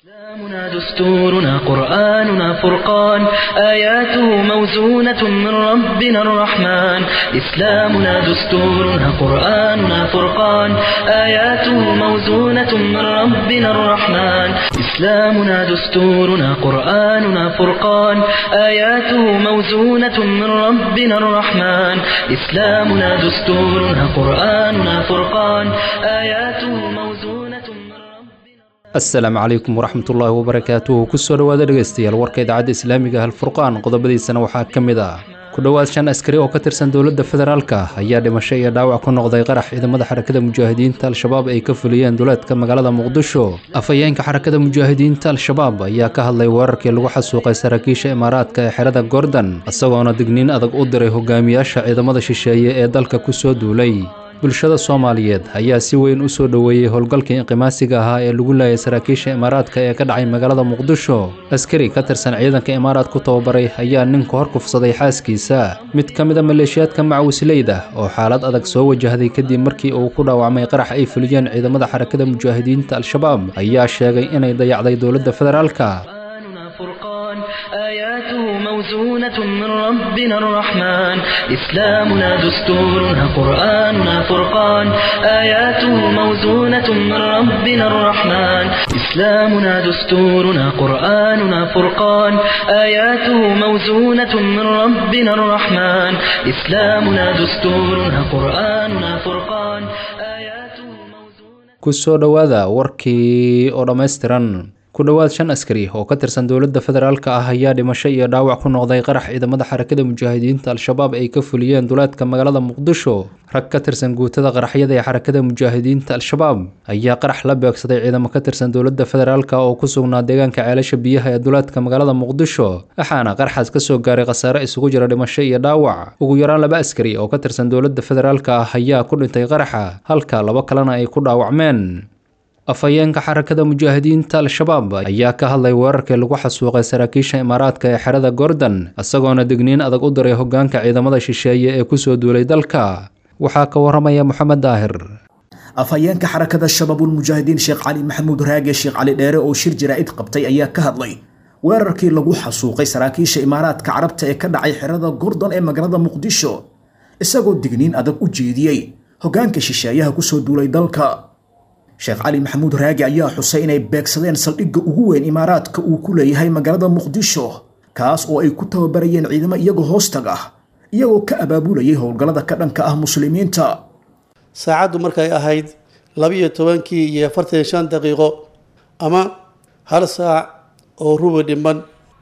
إسلامنا دستورنا قرآننا فرقان آياته موزونة من ربنا الرحمن إسلامنا دستورنا قرآننا فرقان آياته موزونة من ربنا الرحمن إسلامنا دستورنا قرآننا فرقان آياته موزونة من ربنا الرحمن إسلامنا دستورنا قرآننا فرقان آياته موزونة من ربنا asalaamu calaykum waraxmatullaahi wabarakaatuhu kusoo dhowaada dhegaystayaal warka idaacadda islaamiga halfurqaan qodobadiisana waxaa ka mid ah ku dhowaad shan askari oo ka tirsan dowladda federaalka ayaa dhimasho iyo dhaawac ku noqday qarax ciidamada xarakada mujaahidiinta al-shabaab ay ka fuliyeen duleedka magaalada muqdisho afhayeenka xarakada mujaahidiinta al-shabaab ayaa ka hadlay weerarkii lagu xasuuqay saraakiisha imaaraadka ee xerada gordon isagoona digniin adag u diray hogaamiyaasha ciidamada shisheeye ee dalka kusoo duulay bulshada soomaaliyeed ayaa si weyn u soo dhoweeyey howlgalkii inqimaasiga ahaa ee lagu laayay saraakiisha imaaraadka ee ka dhacay magaalada muqdisho askari ka tirsan ciidanka imaaraad ku tababaray ayaa ninku hor kufsaday xaaskiisa mid ka mid a maleeshiyaadka macawisleyda oo xaalad adag soo wajahday kadib markii uu ku dhaawacmay qarax ay fuliyeen ciidamada xarakada mujaahidiinta al-shabaab ayaa sheegay inay dayacday dowladda federaalka قرآننا فرقان آياته موزونة من ربنا الرحمن إسلامنا دستورنا قرآننا فرقان آياته موزونة من ربنا الرحمن إسلامنا دستورنا قرآننا فرقان آياته موزونة من ربنا الرحمن إسلامنا دستورنا قرآننا فرقان آياته موزونة kusoo dhowaada warkii oo dhammaystiran ku dhowaad shan askari oo ka tirsan dowladda federaalka ah ayaa dhimasho iyo dhaawac ku noqday qarax ciidamada xarakada mujaahidiinta al-shabaab ay ka fuliyeen duleedka magaalada muqdisho rag ka tirsan guutada qaraxyada ee xarakada mujaahidiinta al-shabaab ayaa qarax la beegsaday ciidamo ka tirsan dowladda federaalka oo ku sugnaa deegaanka ceelasha biyaha ee duleedka magaalada muqdisho waxaana qaraxaas kasoo gaaray khasaare isugu jira dhimasho iyo dhaawac ugu yaraan laba askari oo ka tirsan dowladda federaalka ah ayaa ku dhintay qaraxa halka labo kalena ay ku dhaawacmeen afhayeenka xarakada mujaahidiinta al-shabaab ayaa ka hadlay weerarkii lagu xasuuqay saraakiisha imaaraadka ee xerada gordon isagoona digniin adag u diray hogaanka ciidamada shisheeye ee kusoo duulay dalka waxaa ka waramaya moxamed daahir afhayeenka xarakada shabaabulmujaahidiin sheekh cali maxamuud raage sheekh cali dheere oo shir jaraa'id qabtay ayaa ka hadlay weerarkii lagu xasuuqay saraakiisha imaaraadka carabta ee ka dhacay xerada gordon ee magaalada muqdisho isagoo digniin adag u jeediyey hogaanka shisheeyaha kusoo duulay dalka sheekh cali maxamuud raagi ayaa xusay inay beegsadeen saldhigga ugu weyn imaaraadka uu ku leeyahay magaalada muqdisho kaas oo ay ku tababarayeen ciidamo iyagoo hoostag ah iyagoo ka abaabulayay howlgallada ka dhanka ah muslimiinta saacaddu markay ahayd labiyo tobankii iyo afartan iyo shan daqiiqo ama hal saac oo rubi dhiman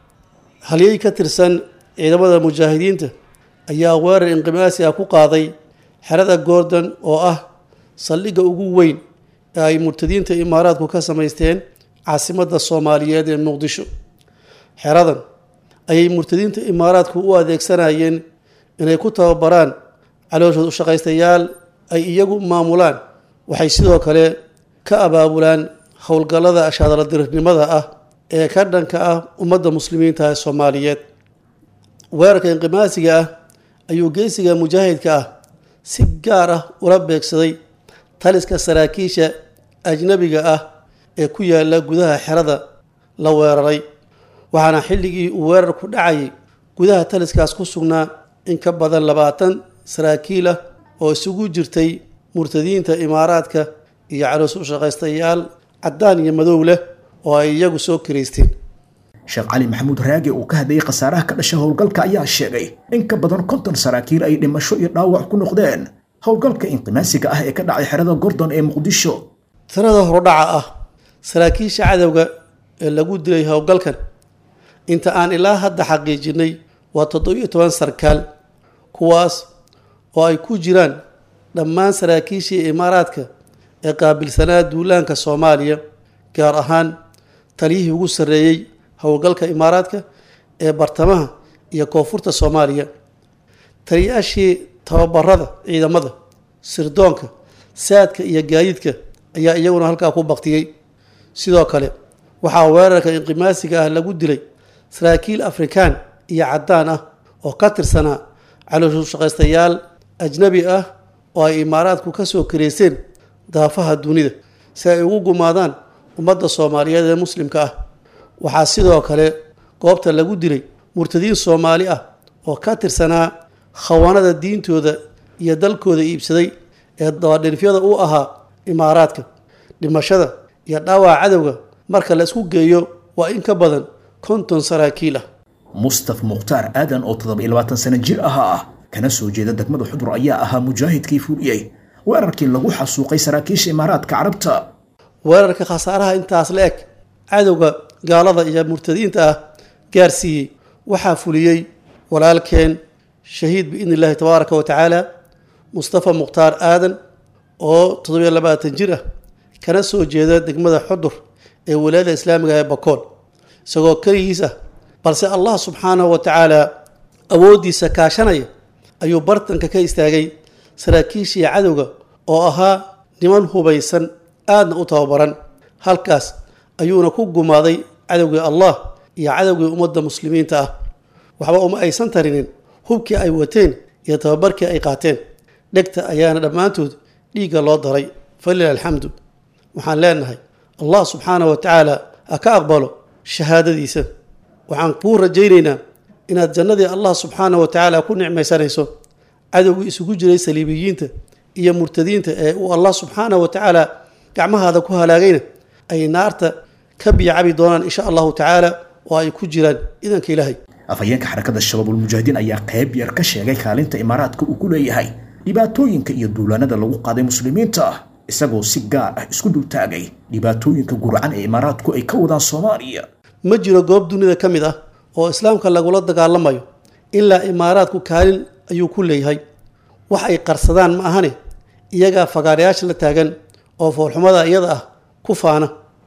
halyey ka tirsan ciidamada mujaahidiinta ayaa weerar inqimaasi ah ku qaaday xerada gordon oo ah saldhigga ugu weyn ee ay murtadiinta imaaraadku ka samaysteen caasimadda soomaaliyeed ee muqdisho xeradan ayay murtadiinta imaaraadku u adeegsanayeen inay ku tababaraan calooshood ushaqaystayaal ay iyagu maamulaan waxay sidoo kale ka abaabulaan howlgallada ashaadaladirirnimada ah ee ka dhanka ah ummadda muslimiinta ee soomaaliyeed weerarka inqimaasiga ah ayuu geesiga mujaahidka ah si gaar ah ula beegsaday taliska saraakiisha ajnabiga ah ee ku yaala gudaha xerada la weeraray waxaana xilligii uu weerarku dhacayay gudaha taliskaas ku sugnaa in ka badan labaatan saraakiil ah oo isugu jirtay murtadiinta imaaraadka iyo caloos u shaqaystayaal caddaan iyo madow leh oo ay iyagu soo kiraysteen sheekh cali maxamuud raage uu ka hadlayay khasaaraha ka dhasha howlgalka ayaa sheegay in ka badan konton saraakiil ay dhimasho iyo dhaawac ku noqdeen howlgalka inqimaasiga ah ee ka dhacay xerada gordon ee muqdisho tirada hordhaca ah saraakiisha cadowga ee lagu dilay howlgalkan inta aan ilaa hadda xaqiijinay waa toddobiyo toban sarkaal kuwaas oo ay ku jiraan dhammaan saraakiishii imaaraadka ee qaabilsanaa duulaanka soomaaliya gaar ahaan taliyihii ugu sarreeyey howlgalka imaaraadka ee bartamaha iyo koonfurta soomaaliya taliyaashii tababarada ciidamada sirdoonka saadka iyo gaadiidka ayaa iyaguna halkaa ku baktiyey sidoo kale waxaa weerarka inqimaasiga ah lagu dilay saraakiil afrikaan iyo caddaan ah oo ka tirsanaa calooshu shaqaystayaal ajnabi ah oo ay imaaraadku ka soo kareyseen daafaha dunida si ay ugu gumaadaan ummadda soomaaliyeed ee muslimka ah waxaa sidoo kale goobta lagu dilay murtadiin soomaali ah oo ka tirsanaa khawaanada diintooda iyo dalkooda iibsaday ee dabadhinifyada u ahaa imaaraadka dhimashada iyo dhaawaca cadowga marka la isku geeyo waa in ka badan konton saraakiil ah mustaf mukhtaar aadan oo toddoba iyo labaatan sano jir ahaa ah kana soo jeeda degmada xudur ayaa ahaa mujaahidkii fuliyey weerarkii lagu xasuuqay saraakiisha imaaraadka carabta weerarka khasaaraha intaas la eg cadowga gaalada iyo murtadiinta ah gaarsiiyey waxaa fuliyey walaalkeen shahiid biidni illaahi tabaaraka wa tacaala mustafa mukhtaar aadan oo toddobiyo labaatan jir ah kana soo jeeda degmada xudur ee walaayada islaamiga ee bakool isagoo keligiis ah balse allah subxaanahu wa tacaala awooddiisa kaashanaya ayuu bartanka ka istaagay saraakiishii cadowga oo ahaa niman hubaysan aadna u tababaran halkaas ayuuna ku gumaaday cadowgii allah iyo cadowgii ummadda muslimiinta ah waxba uma aysan tarinin hubkii ay wateen iyo tababarkii ay qaateen dhegta ayaana dhammaantood dhiigga loo daray falila alxamdu waxaan leenahay allah subxaanahu wa tacaala ha ka aqbalo shahaadadiisa waxaan kuu rajaynaynaa inaad jannadii allah subxaanahu wa tacaala ku nicmaysanayso cadowgii isugu jiray saliibiyiinta iyo murtadiinta ee uu allah subxaanahu wa tacaala gacmahaada ku halaagayna ay naarta ka biyacabi doonaan insha allahu tacaala oo ay ku jiraan idanka ilaahay afhayeenka xarakada shabaabulmujaahidiin ayaa qayb yar ka sheegay kaalinta imaaraadka uu ku leeyahay dhibaatooyinka iyo duulaanada lagu qaaday muslimiinta ah isagoo si gaar ah isku dultaagay dhibaatooyinka gurcan ee imaaraadku ay ka wadaan soomaaliya ma jiro goob dunida ka mid ah oo islaamka lagula dagaalamayo ilaa imaaraadku kaalin ayuu ku leeyahay wax ay qarsadaan ma ahane iyagaa fagaarayaasha la taagan oo foolxumada iyada ah ku faana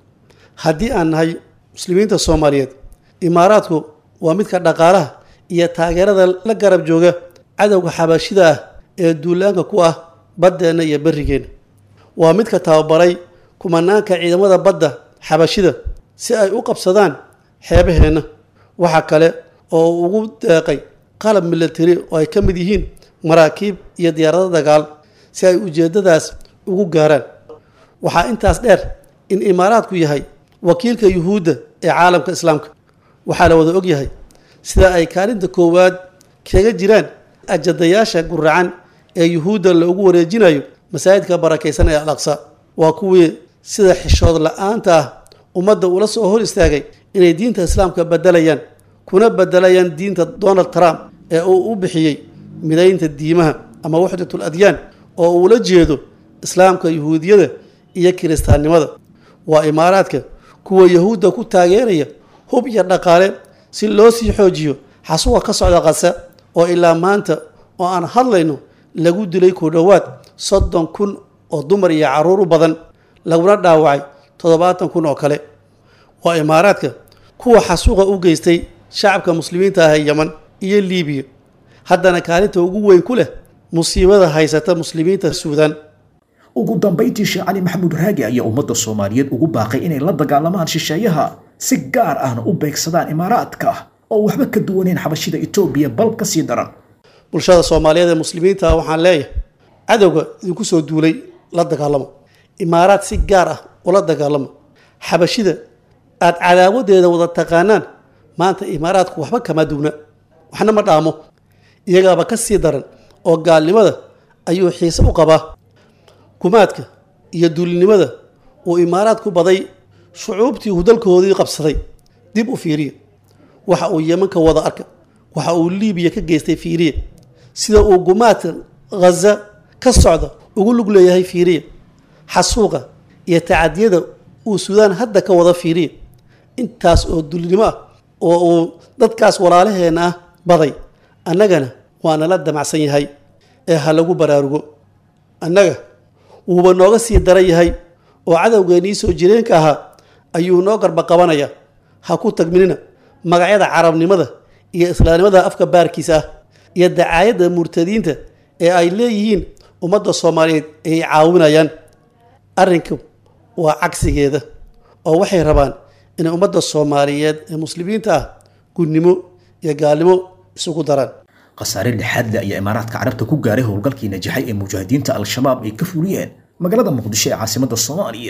haddii aan nahay muslimiinta soomaaliyeed imaaraadku waa midka dhaqaalaha iyo taageerada la garab jooga cadowga xabashida ah ee duulaanka ku ah baddeenna iyo berrigeenna waa midka tababaray kumanaanka ciidamada badda xabashida si ay u qabsadaan xeebaheenna waxa kale oo uu ugu deeqay qalab milatari oo ay ka mid yihiin maraakiib iyo diyaarado dagaal si ay ujeeddadaas ugu gaaraan waxaa intaas dheer in imaaraadku yahay wakiilka yuhuudda ee caalamka islaamka waxaa la wada ogyahay sida ay kaalinta koowaad kaga jiraan ajadayaasha guracan ee yuhuudda loogu wareejinayo masaajidka barakaysan ee al aqsa waa kuwii sida xishood la-aanta ah ummadda ula soo hor istaagay inay diinta islaamka bedelayaan kuna bedelayaan diinta donald trump ee uu u bixiyey midaynta diimaha ama waxdatul adyaan oo uula jeedo islaamka yuhuudiyada iyo kiristaannimada waa imaaraadka kuwa yahuudda ku taageeraya hub iyo dhaqaale si loo sii xoojiyo xasuwa ka socda qasa oo ilaa maanta oo aan hadlayno lagu dilay ku dhowaad soddon kun oo dumar iyo carruur u badan laguna dhaawacay toddobaatan kun oo kale waa imaaraadka kuwa xasuuqa u geystay shacabka muslimiinta ah ee yeman iyo liibiya haddana kaalinta ugu weyn ku leh musiibada haysata muslimiinta suudaan ugu dambayntii sheekh cali maxamuud raagi ayaa ummadda soomaaliyeed ugu baaqay inay la dagaalamaan shisheeyaha si gaar ahna u beegsadaan imaaraadka oo waxba ka duwaneen xabashida etoobiya bal ka sii daran bulshada soomaaliyeed ee muslimiinta ah waxaan leeyahay cadowga idinku soo duulay la dagaalamo imaaraad si gaar ah ula dagaalamo xabashida aada cadaawadeeda wada taqaanaan maanta imaaraadku waxba kama duwna waxna ma dhaamo iyagaaba ka sii daran oo gaalnimada ayuu xiise u qabaa gumaadka iyo duulinimada uu imaaraad ku baday shucuubtii uu dalkoodii qabsaday dib u fiiriya waxa uu yemanka wada arka waxa uu liibiya ka geystay fiiriya sida uu gumaadka ghaza ka socda ugu lug leeyahay fiiriya xasuuqa iyo tacadiyada uu suudaan hadda ka wada fiiriya intaas oo dulinimo ah oo uu dadkaas walaalaheenna ah baday annagana waa nala damacsan yahay ee ha lagu baraarugo annaga wuuba nooga sii daran yahay oo cadowgeennii soo jireenka ahaa ayuu noo garba qabanaya ha ku tagminina magacyada carabnimada iyo islaamnimada afka baarkiisa ah iyo dacaayadda murtadiinta ee ay leeyihiin ummadda soomaaliyeed ay caawinayaan arrinku waa cagsigeeda oo waxay rabaan inay ummadda soomaaliyeed ee muslimiinta ah gunnimo iyo gaalnimo isugu daraan khasaare lixaad le ayaa imaaraadka carabta ku gaaray howlgalkii najaxay ee mujaahidiinta al-shabaab ay ka fuliyeen magaalada muqdisho ee caasimadda soomaaliya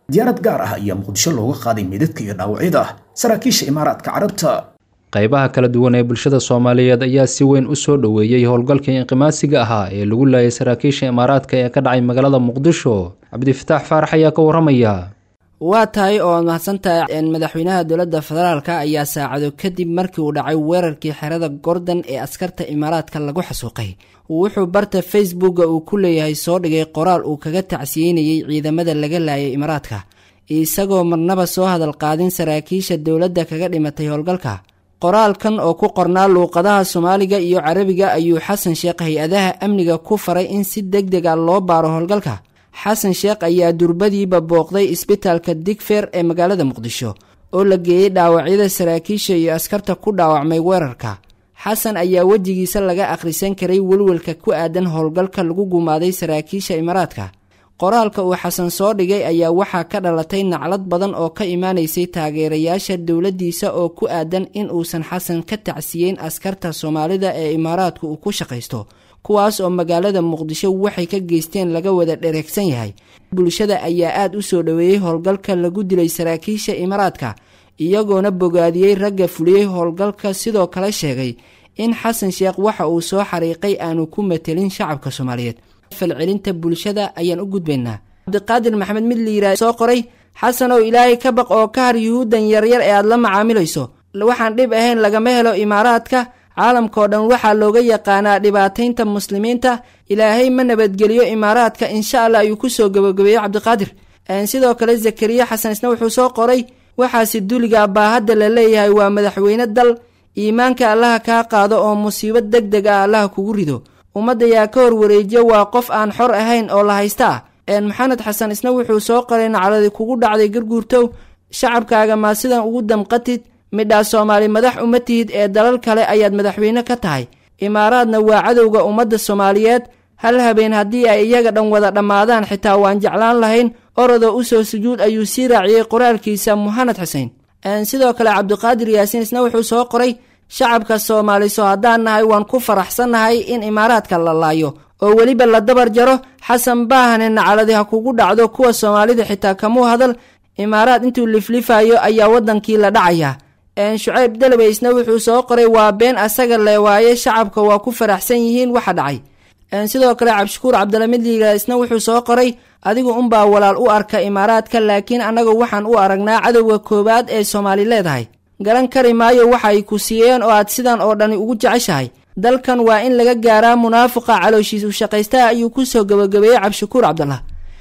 diyaarad gaar ah ayaa muqdisho looga qaaday meydadka iyo dhaawacyada saraakiisha imaaraadka carabta qaybaha kala duwan ee bulshada soomaaliyeed ayaa si weyn u soo dhoweeyey howlgalkii inqimaasiga ahaa ee lagu laayay saraakiisha imaaraadka ee ka dhacay magaalada muqdisho cabdifataax faarax ayaa ka waramaya waa tahay oo mahadsantahay madaxweynaha dowladda federaalka ayaa saacado kadib markii uu dhacay weerarkii xerada gordon ee askarta imaaraadka lagu xasuuqay wuxuu barta facebooka uu ku leeyahay soo dhigay qoraal uu kaga tacsiyeynayay ciidamada laga laayay imaaraadka isagoo marnaba soo hadal qaadin saraakiisha dowladda kaga dhimatay howlgalka qoraalkan oo ku qornaa luuqadaha soomaaliga iyo carabiga ayuu xasan sheekh hay-adaha amniga ku faray in si deg deg a loo baaro howlgalka xasan sheekh ayaa durbadiiba booqday isbitaalka digfer ee magaalada muqdisho oo la geeyey dhaawacyada saraakiisha iyo askarta ku dhaawacmay weerarka xasan ayaa wejigiisa laga akhrisan karay welwelka ku aadan howlgalka lagu gumaaday saraakiisha imaaraadka qoraalka uu xasan soo dhigay ayaa waxaa ka dhalatay naclad badan oo ka imaanaysay taageerayaasha dowladdiisa oo ku aadan in uusan xasan ka tacsiyeyn askarta soomaalida ee imaaraadku uu ku shaqaysto kuwaas oo magaalada muqdisho waxay ka geysteen laga wada dhereegsan yahay bulshada ayaa aada u soo dhoweeyey howlgalka lagu dilay saraakiisha imaaraadka iyagoona bogaadiyey ragga fuliyey howlgalka sidoo kale sheegay in xasan sheekh waxa uu soo xariiqay aanu ku matelin shacabka soomaaliyeed falcelinta bulshada ayaan u gudbaynaa cabdiqaadir maxamed mid liiraa soo qoray xasan oo ilaahay ka baq oo ka har yuhuuddan yaryar ee aada la macaamilayso waxaan dhib ahayn lagama helo imaaraadka caalamkao dhan waxaa looga yaqaanaa dhibaataynta muslimiinta ilaahay ma nabadgeliyo imaaraadka insha allah ayuu kusoo gabagabeeyey cabdiqaadir sidoo kale zakariya xasan isna wuxuu soo qoray waxaasi duliga baahadda la leeyahay waa madaxweyne dal iimaanka allaha kaa qaado oo musiibo deg deg ah allaha kugu rido ummadda yaa ka horwareejiya waa qof aan xor ahayn oo la haysta ah maxamed xasan isna wuxuu soo qoray nacladi kugu dhacday garguurtow shacabkaaga maa sidan ugu damqatid midhaa soomaali madax uma tihid ee dalal kale ayaad madaxweyne ka tahay imaaraadna waa cadowga ummadda soomaaliyeed hal habeen haddii ay iyaga dhan wada dhammaadaan xitaa waan jeclaan lahayn orodoo usoo sujuud ayuu sii raaciyey qoraalkiisa muxamed xuseen sidoo kale cabdiqaadir yaasiin isna wuxuu soo qoray shacabka soomaaliso haddaan nahay waan ku faraxsannahay in imaaraadka la laayo oo weliba la dabar jaro xasan baahane nacaladi ha kugu dhacdo kuwa soomaalida xitaa kamuu hadal imaaraad intuu liflifayo ayaa waddankii la dhacayaa shucayb dalabey isna wuxuu soo qoray waa been asaga le waaye shacabka waa ku faraxsan yihiin waxa dhacay sidoo kale cabdishakuur cabdilamid liiga isna wuxuu soo qoray adigu unbaa walaal u arka imaaraadka laakiin annaga waxaan u aragnaa cadowga koowaad ee soomaali leedahay garan kari maayo waxa ay ku siiyeen oo aad sidan oo dhani ugu jeceshahay dalkan waa in laga gaaraa munaafiqa calooshiisu shaqaystaha ayuu kusoo gabagabeeyey cabdishakuur cabdallah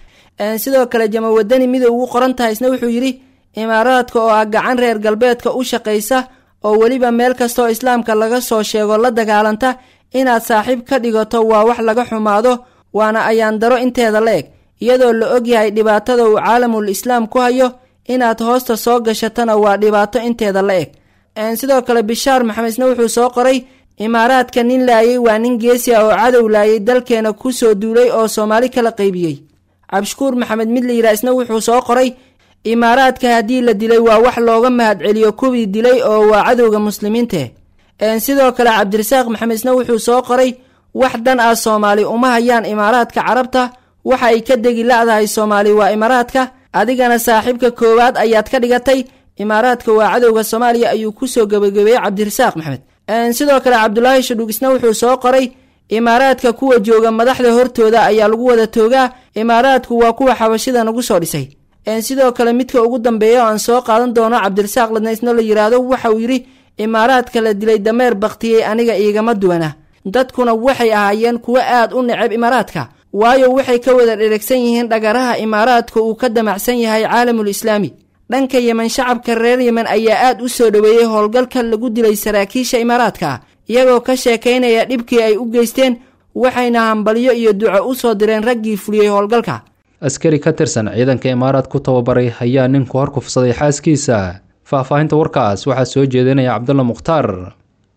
sidoo kale jama wadani mida ugu qoran tahay isna wuxuu yidhi imaaraadka oo ah gacan reer galbeedka u shaqaysa oo weliba meel kastaoo islaamka laga soo sheego la dagaalanta inaad saaxiib ka dhigato waa wax laga xumaado waana ayaandaro inteeda la eg iyadoo la ogyahay dhibaatada uu caalamul islaam ku hayo inaad hoosta soo gashatana waa dhibaato inteeda la eg sidoo kale bishaar maxamed isna wuxuu soo qoray imaaraadka nin laayay waa nin geesi ah oo cadow laayay dalkeena ku soo duulay oo soomaali kala qaybiyey cabdishakuur maxamed mid layidhaha isna wuxuu soo qoray imaaraadka haddii la dilay waa wax looga mahadceliyo kuwii dilay oo waa cadowga muslimiinte sidoo kale cabdirasaaq maxamed isna wuxuu soo qoray wax dan ah soomaali uma hayaan imaaraadka carabta waxa ay ka degi la-dahay soomaali waa imaaraadka adigana saaxiibka koowaad ayaad ka dhigatay imaaraadka waa cadowga soomaaliya ayuu kusoo gabagabeeyey cabdirasaaq maxamed sidoo kale cabdulaahi shadhuug isna wuxuu soo qoray imaaraadka kuwa jooga madaxda hortooda ayaa lagu wada toogaa imaaraadku waa kuwa xabashida nagu soo dhisay sidoo kale midka ugu dambeeya oo aan soo qaadan doono cabdirasaaq ladna isna la yidhaahdo waxa uu yidhi imaaraadka la dilay dameer baktiyey aniga iigama duwana dadkuna waxay ahaayeen kuwo aad u neceb imaaraadka waayo waxay ka wada dheregsan yihiin dhagaraha imaaraadka uu ka damacsan yahay caalamul islaami dhanka yemen shacabka reer yemen ayaa aad u soo dhoweeyey howlgalka lagu dilay saraakiisha imaaraadka iyagoo ka sheekaynaya dhibkii ay u geysteen waxayna hambalyo iyo duco u soo direen raggii fuliyey howlgalka askari ka tirsan ciidanka imaaraad ku tababaray ayaa ninku hor kufsaday xaaskiisa faahfaahinta warkaas waxaa soo jeedinaya cabdulla mukhtaar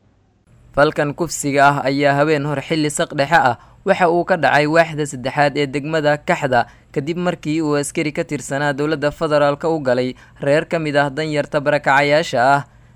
falkan kufsiga ah ayaa habeen hor xilli saq dhexe ah waxa uu ka dhacay waaxda saddexaad ee degmada kaxda kadib markii uu askari ka tirsanaa dowladda federaalka u galay reer ka mid ah danyarta barakacayaasha ah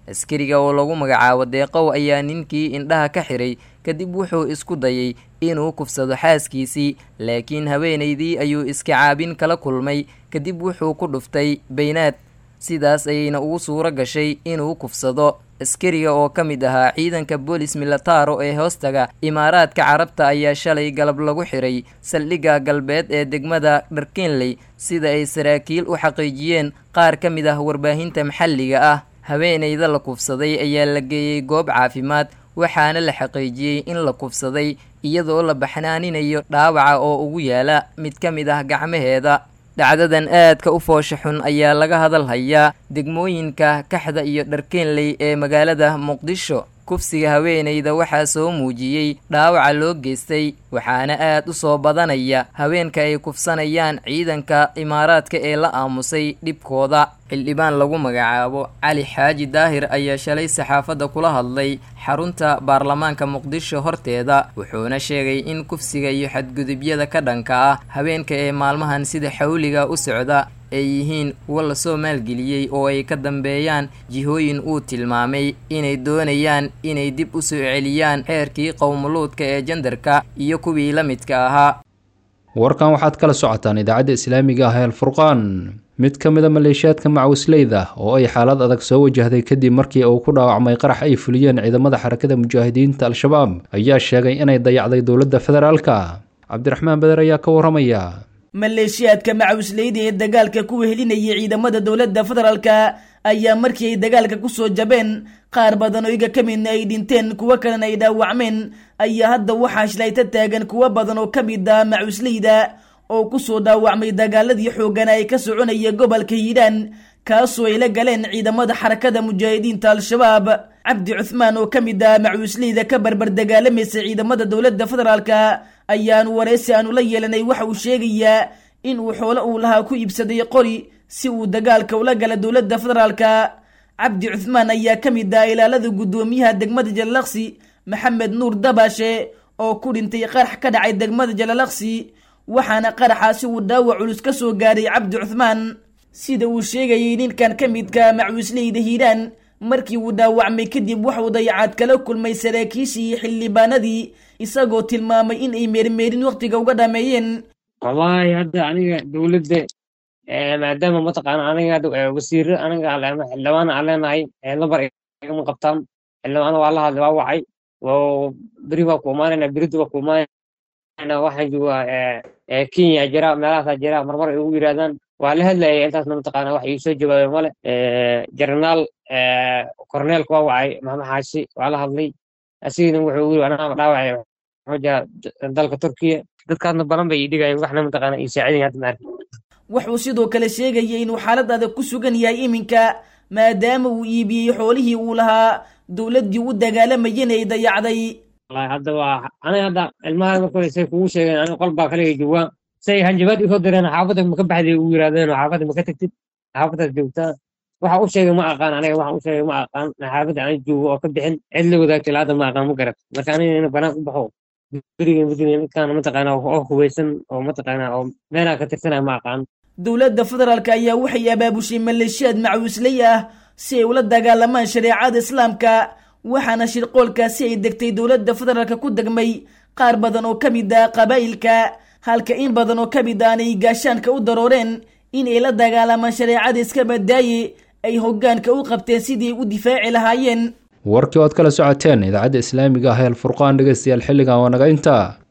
askariga oo lagu magacaabo deeqow ayaa ninkii indhaha ka xiray kadib wuxuu isku dayay inuu kufsado xaaskiisii laakiin haweenaydii ayuu iska caabin kala kulmay kadib wuxuu ku dhuftay baynaad sidaas ayayna ugu suuro gashay inuu kufsado askariga oo ka mid ahaa ciidanka boolis milataro ee hoostaga imaaraadka carabta ayaa shalay galab lagu xiray saldhigga galbeed ee degmada dharkenley sida ay saraakiil u xaqiijiyeen qaar ka mid ah warbaahinta maxalliga ah haweenayda la kufsaday ayaa la geeyey goob caafimaad waxaana la xaqiijiyey in la kufsaday iyadoo la baxnaaninayo dhaawaca oo ugu yaala mid ka mid ah gacmaheeda dhacdadan aadka u foosha xun ayaa laga hadal hayaa degmooyinka kaxda iyo dharkeenley ee magaalada muqdisho kufsiga haweenayda waxaa soo muujiyey dhaawaca loo geystay waxaana aad u soo badanaya haweenka ay kufsanayaan ciidanka imaaraadka ee la aamusay dhibkooda xildhibaan lagu magacaabo cali xaaji daahir ayaa shalay saxaafadda kula hadlay xarunta baarlamaanka muqdisho horteeda wuxuuna sheegay in kufsiga iyo xadgudubyada ka dhanka ah haweenka ee maalmahan sida xawliga u socda ay yihiin kuwa lasoo maalgeliyey oo ay ka dambeeyaan jihooyin uu tilmaamay inay doonayaan inay dib u soo celiyaan xeerkii qowmuluudka ee jandarka iyo kuwii la midka ahaa warkan waxaad kala socotaan idaacadda islaamiga ah ee alfurqaan mid ka mid a maleeshiyaadka macawisleyda oo ay xaalad adag soo wajahday kadib markii uu ku dhaawacmay qarax ay fuliyeen ciidamada xarakada mujaahidiinta al-shabaab ayaa sheegay inay dayacday dowladda federaalka cabdiraxmaan beder ayaa ka waramaya maleeshiyaadka macawisleyda ee dagaalka ku wehelinayay ciidamada dowladda federaalka ayaa markii ay dagaalka kusoo jabeen qaar badan oo iga ka midna ay dhinteen kuwo kalena ay dhaawacmeen ayaa hadda waxaa shilayta taagan kuwo badan oo ka mid ah macawisleyda oo kusoo dhaawacmay dagaaladii xoogana ay ka soconaya gobolka hiidhaan kaasoo ay la galeen ciidamada xarakada mujaahidiinta al-shabaab cabdi cuthmaan oo ka mid ah macawisleyda ka barbar dagaalamaysa ciidamada dowladda federaalka ayaanu wareysi aanu la yeelanay waxa uu sheegayaa in uu xoolo uu lahaa ku iibsaday qori si uu dagaalka ula gala dowladda federaalka cabdi cuthmaan ayaa ka mid ah ilaalada guddoomiyaha degmada jalalaqsi maxamed nuur dabaashe oo ku dhintay qarax ka dhacay degmada jalalaqsi waxaana qaraxaasi uu dhaawac culus ka soo gaaray cabdi cuthmaan sida uu sheegayay ninkan ka midka macawisleyda hiiraan markii uu dhaawacmay kadib waxuu dayacaad kala kulmay saraakiishii iyo xildhibaanadii isagoo tilmaamay in ay meermeerin wakhtiga uga dhameeyeen wallahi hadda aniga dowladda maadaama mataqaana aniga wasiiro aniga xildhibaan aan leenahay lambar igama qabtaan xildhibaan waa la hadlay waa wacay beri waa ku imaanayna berida waa ku imaanayna waxaan joogaa kenya jira meelahaasaa jira marmar ay ugu yidhahdaan waa la hadlayay intaasna mataqaana wax iisoo jawaabay male jarnaal korneelka waa wacay maxamed xaashi waa la hadlay asigina wuxuu yiri anaa dhaawacay wuxuu jira dalka turkiya dadkaasna badan bay idhigayeen waxna mataqaana ii saacidayn hadda maarka wuxuu sidoo kale sheegayay inuu xaalad adag ku sugan yahay iminka maadaama uu iibiyey xoolihii uu lahaa dowladdii u dagaalamayeen ay dayacday wallahi hadda waa aniga hadda ilmaha markooda say kugu sheegeen aniga qol baa kaliga joogaa say hanjabaad isoo direen xaafadda maka baxday ugu yirahdeen oo xaafadda maka tagtid xaafaddaas joogtaa waxa u sheegay ma aqaan aniga waxa u sheegay ma aqaan xaafadda aan joogo oo ka bixin cid la wadaagtay laada ma aqaan ma garat marka aniga ina banaan u baxo beriga madiina ninkaan mataqaana oo hubeysan oo mataqaana oo meelaa ka tirsanaya ma aqaan dowladda federaalk ayaa waxay abaabushay maleeshiyaad macawisley ah si ay ula dagaalamaan shareecada islaamka waxaana shirqoolkaasi ay degtay dowladda federaalka ku degmay qaar badan oo ka mid ah qabaa'ilka halka in badan oo ka mid aan ay gaashaanka u darooreen in ay la dagaalamaan shareecada iska badaaye ay hoggaanka u qabteen sidii ay u difaaci lahaayeen warkii ood kala socoteen idaacadda islaamiga ah ee alfurqaan dhegeystayaal xilligan waa naga intaa